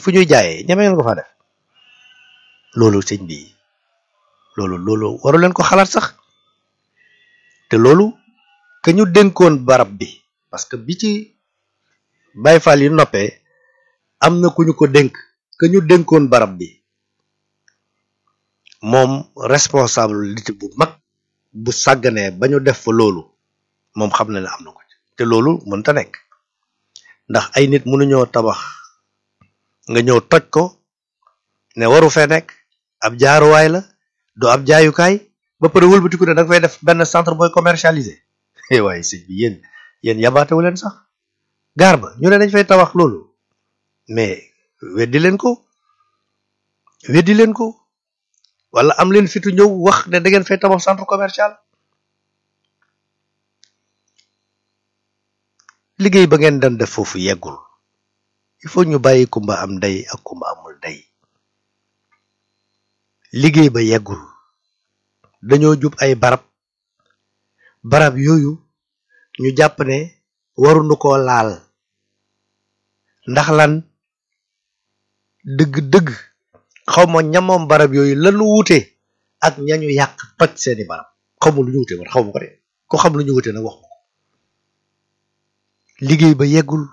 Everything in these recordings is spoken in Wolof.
fu ñuy jaayee ñeme ngeen ko faa def loolu sëñ bi loolu loolu waru leen ko xalaat sax te loolu que ñu dénkoon barab bi parce que bi ci Baay Faal yi noppee am na ku ñu ko dénk que ñu dénkoon barab bi moom responsabilité bu mag bu sàgganee ba ñu def fa loolu moom xam na ne am na ko te loolu mënta nekk ndax ay nit mënuñoo tabax nga ñëw toj ko ne waru fee nekk ab jaaruwaay la du ab jaayukaay ba pare wëlbatiku ne da nga fay def benn centre booy commercialisé waaye sëñ bi yéen yéen yabaatewu leen sax gaar ba ñu ne dañ fay tabax loolu mais weddi leen ko weddi leen ko wala am leen fitu ñëw wax ne da ngeen fay tabax centre commercial liggéey ba ngeen doon def foofu yeggul il faut ñu bàyyi kumba am ndey ak kumba amul ndey liggéey ba yeggul dañoo jub ay barab barab yooyu ñu jàpp ne waruñu koo laal ndax lan dëgg-dëgg xawma ñamoom barab yooyu lanu wute ak ñañu yàq toj seeni barab xawma lu ñu wute man xawma ko de ko xam lu ñu wute nag wax ko liggéey ba yeggul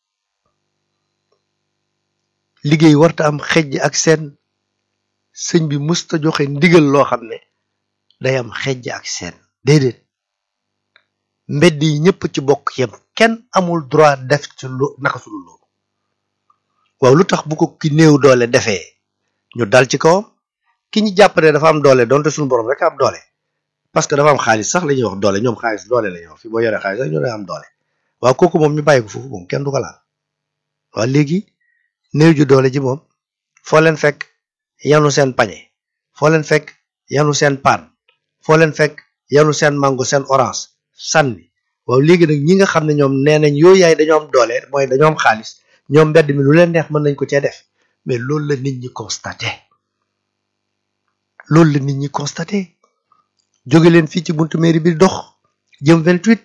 liggéey warta am xejj ak seen sëñ bi musta joxe ndigal loo xam ne day am xejj ak seen déedéet mbedd yi ñëpp ci bokk yem kenn amul droit def ci lu naka sudul loolu waaw lu tax bu ko ki néew doole defee ñu dal ci kawam ki ñu jàpp ne dafa am doole donte suñu borom rek am doole parce que dafa am xaalis sax la ñuy wax doole ñoom xaalis doole la ñuy wax fi boo yoree xaalis sax ñu ne am doole waaw kooku moom ñu bàyyi ko foofu moom kenn du ko laal waaw léegi néew ju doole ji moom foo leen fekk yanu seen pañe foo leen fekk yanu seen paan foo leen fekk yanu seen mango seen orange sànni waaw léegi nag ñi nga xam ne ñoom nee nañ yooyu yaay dañoo am doole mooy dañoo am xaalis ñoom mbedd mi lu leen neex mën nañ ko cee def mais loolu la nit ñi constaté loolu la nit ñi constaté jóge leen fii ci buntu mairie bi dox jëm 28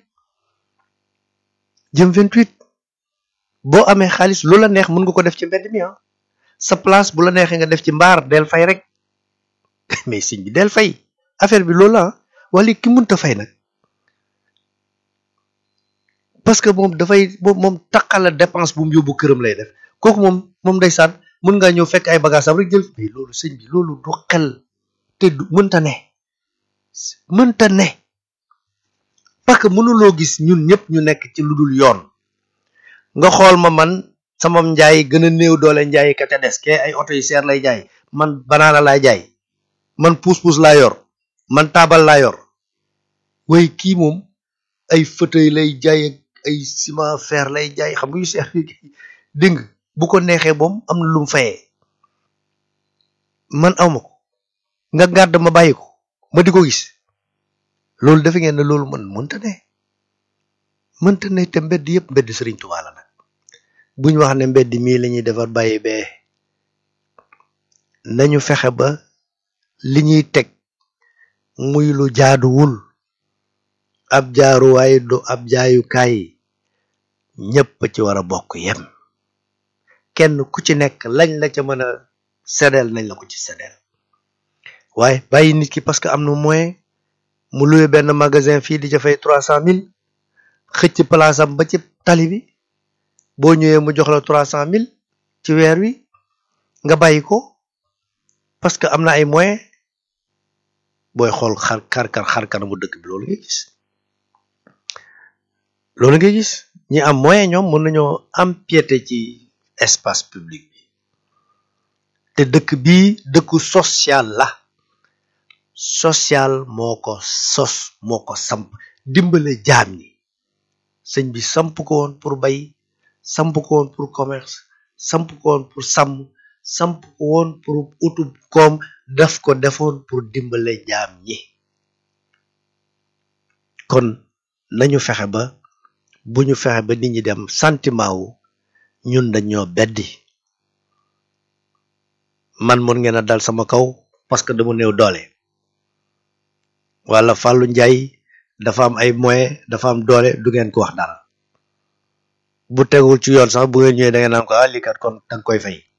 jëm 28 boo amee xaalis lu la neex mën nga ko def ci mbedd mi ah sa place bu la neexee nga def ci mbaar del fay rek mais siñ bi del fay affaire bi loolu la wala ki mënta fay nag parce que moom dafay moom moom taqala dépense bu mu yóbbu këram lay def kooku moom moom ndeysaan mën ngaa ñëw fekk ay bagages am rek jël mais loolu sëñ bi loolu du xel te du mënta ne mënta ne parce que mënuloo gis ñun ñëpp ñu nekk ci lu dul yoon nga xool ma man sama njaay gën a néew doole njaay ka ca des ke ay oto yu seer lay jaay man banaana laay jaay man puus-puus laa yor man taabal laa yor way kii moom ay fauteuil lay jaay ak ay ciment fer lay jaay xam nga yu seer dégg nga bu ko neexee moom am na lu mu fayee man awma ko nga gàdd ma bàyyi ko ma di ko gis loolu defe ngeen ne loolu man mënta ne mënta ne te mbedd yëpp mbedd Sëriñ Tuubaa la nag buñ wax ne mbedd mii la ñuy defar bàyyi bee nañu fexe ba li ñuy teg muy lu jaaduwul ab jaaruwaay du ab jaayukaay ñëpp ci war a bokk yem kenn ku ci nekk lañ la ca mën a séddeel nañ la ko ci séddeel waaye bàyyi nit ki parce que am na moyen mu loué benn magasin fii di ca fay trois cent mille xëcc place am ba ci tali bi boo ñëwee mu jox la trois cent mille ci weer wi nga bàyyi ko parce que am na ay moyen booy xool xar xar xar kanamu dëkk bi loolu ngay gis loolu ngay gis ñi am moyen ñoom mën nañoo empiété ci espace public bi te dëkk bii dëkku social la social moo ko sos moo ko samp dimbale jaam ñi sëñ bi samp ko woon pour bay samp ko woon pour commerce samp ko woon pour sàmm samp ko woon pour utub koom daf ko defoon pour dimbale jaam ñi kon nañu fexe ba bu ñu fexe ba nit ñi dem sentiment wu ñun dañoo beddi man mun ngeen a dal sama kaw parce que dama néew doole wala Fallou Ndiaye dafa am ay moyens dafa am doole du ngeen ko wax dara bu tegul ci yoon sax bu ngeen ñëwee da ngeen naan ko ah lii kat kon danga koy fay